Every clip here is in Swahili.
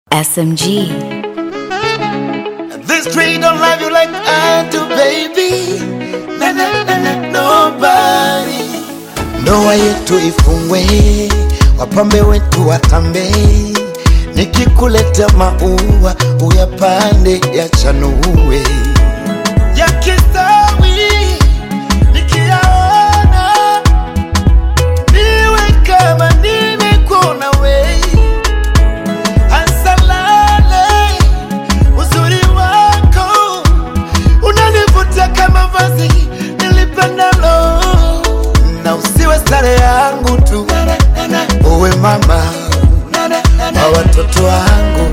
SMG. This tree don't love you like I do, baby. Na, na, na, na, nobody. Ndoa yetu ifungwe, wapambe wetu watambe. Nikikuletea maua uyapande yachanue, yakistawi nikiyaona, niwe kama nimekuona wewe Asalale, uzuri wako unanivutia kama vazi nilipendalo, na usiwe stare yangu tu, uwe mama wa watoto wangu.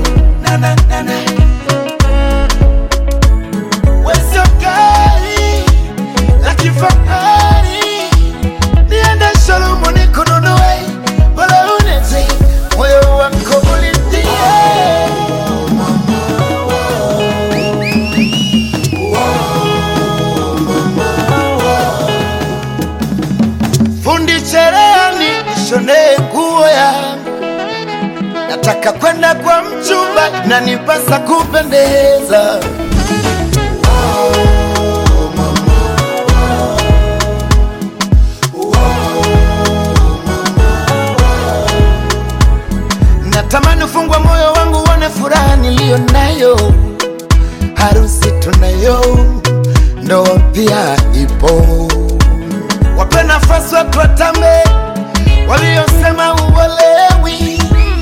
We sio gari la kifahari, niende showroom nikununue, wala unete moyo wako ulidhie. Fundi cherehani nishonee nguo yangu, nataka kwenda kwa mchumba na nipasa kupendeza. Natamani ufungwe moyo wangu uone furaha niliyo nayo, harusi tunayo, ndoa pia ipo. Wape nafasi watu watambe, waliosema uolewi,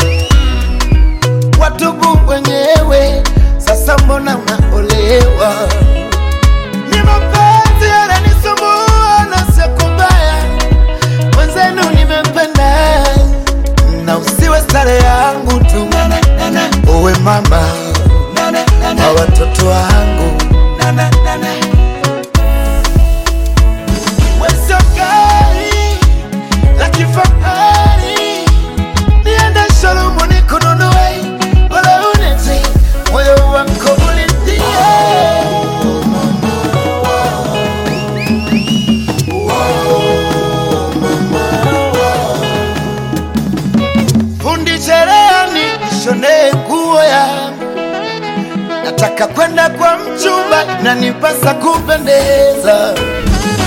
watubu wenyewe. Sasa mbona unaolewa? Ni mapenzi yananisumbua na sio kubaya, mwenzenu nimependa, na usiwe stare yangu tu, uwe mama wa watoto wangu. We sio gari la kifahari, niende showroom nikununue, wala unete moyo wako ulidhie. Fundi cherehani nishonee nguo yangu, nataka kwenda kwa mchumba na nipasa kupendeza.